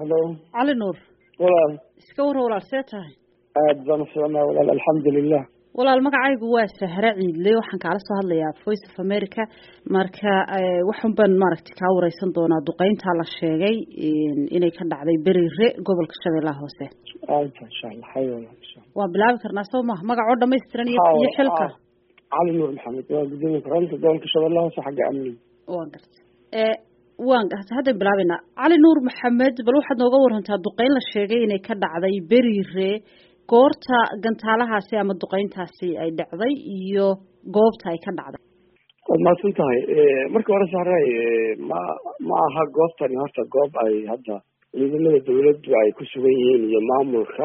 halo cali nuur walaal iska warra walaal see tahay aad baan ufiicnaa walaal alxamdulilah walaal magacaygu waa sahre ciidle waxaan kaala soo hadlayaa voice of america marka waxun baan maaragtay kaa wareysan doonaa duqeyntaa la sheegay inay ka dhacday berire gobolka shabeellaha hoose insha allah hay walaal insha allah waan bilaabi karnaa soo maha magacoo dhamaystiran iyo iyo xilka cali nuur maxamed waa gudoomiye ku-xigeenka gobolka shabeellaha hoose xagga amniga waan gartay waan haddan bilaabeynaa cali nuur maxamed bal waxaad nooga warantaa duqeyn la sheegay inay ka dhacday berire goorta gantaalahaasi ama duqeyntaasi ay dhacday iyo goobta ay ka dhacday waad mahadsan tahay marka hore saaray ma ma aha goobtani horta goob ay hadda ciidamada dawladdu ay ku sugan yihiin iyo maamulka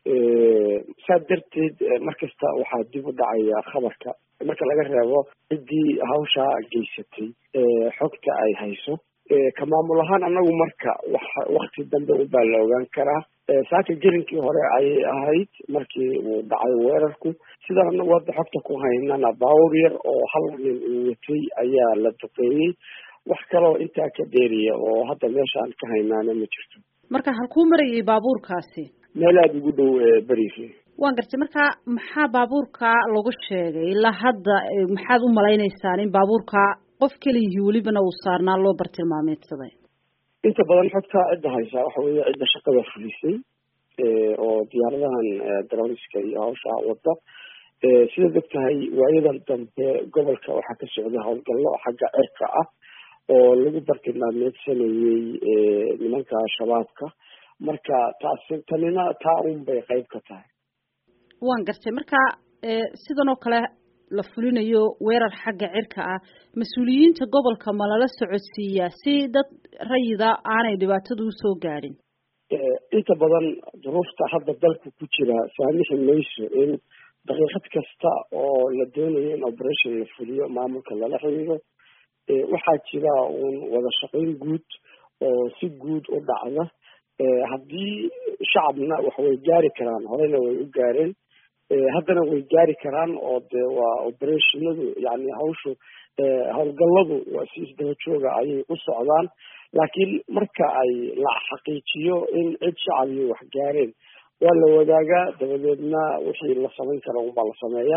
saa darteed markasta waxaa dib u dhacaya khabarka marka laga reebo ciddii hawshaa geysatay xogta ay hayso ka maamul ahaan anagu marka wax wakti dambe ubaa la ogaan karaa saaka gelinkii hore ayay ahayd markii uu dhacay weerarku sidaan anagu hadda xogta ku haynana baawur yar oo hal nin uu watay ayaa la duqeeyey wax kaloo intaa ka dheeriya oo hadda meeshaan ka haynaana ma jirto marka halkuu marayay baabuurkaasi meel aada ugu dhow berifi waan gartay marka maxaa baabuurka lagu sheegay ilaa hadda maxaad u malaynaysaan in baabuurka qof keliyihii welibana uu saarnaa loo bartilmaameedsaday inta badan xogta cidda haysaa waxa weeye cidda shaqada fulisay oo diyaaradahan daroriska iyo hawsha wadda sidaad og tahay waayadan dambe gobolka waxaa ka socday howlgallo xagga cirka ah oo lagu bartilmaameedsanayey nimanka shabaabka marka taasi tanina taa un bay qayb ka tahay waan gartay marka sidan oo kale la fulinayo weerar xagga cirka ah mas-uuliyiinta gobolka ma lala socodsiiyaa si dad rayida aanay dhibaatadu usoo gaadhin inta badan duruufta hadda dalka ku jira saamixi mayso in daqiiqad kasta oo la doonayo in operation la fuliyo maamulka lala xiriiro waxaa jira uun wada shaqayn guud oo si guud u dhacda haddii shacabna wax way gaari karaan horena way u gaareen haddana way gaari karaan oo dee waa operationadu yani hawshu howlgalladu waa si isdaba jooga ayay u socdaan laakiin marka ay la xaqiijiyo in cid shacabiyo wax gaareen waa la wadaagaa dabadeedna wixii la samayn kara unbaa la sameeyaa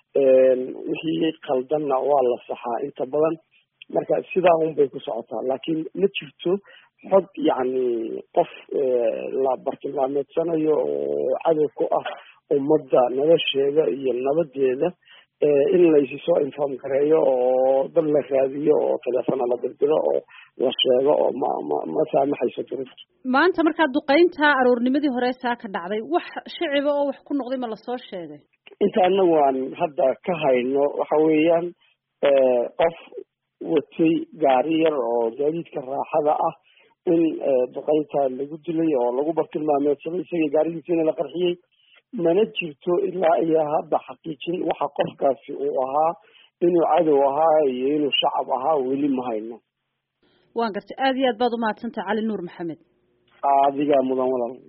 wixii qaldanna waa la saxaa inta badan marka sidaa un bay ku socotaa laakiin ma jirto xog yacni qof la bartilmaameedsanayo oo cadow ku ah ummadda nolosheeda iyo nabadeeda in laysi soo inform gareeyo oo dad la raadiyo oo teleefona la dirdiro oo la sheego oo ma ma ma saamaxayso duruufta maanta markaa duqeynta aroornimadii hore saa ka dhacday wax shiciba oo wax ku noqday ma lasoo sheegay inta anagu aan hadda ka hayno waxa weeyaan qof watay gaari yar oo gaadiidka raaxada ah in duqeynta lagu dilay oo lagu bartilmaameedsaday isagii gaarigiisina la qarxiyey mana jirto ilaa iyo hadda xaqiijin waxa qofkaasi uu ahaa inuu cadow ahaa iyo inuu shacab ahaa weli ma hayno waan gartay aada iyo aad baad umahadsantahay cali nuur maxamed adigaa mudan walaal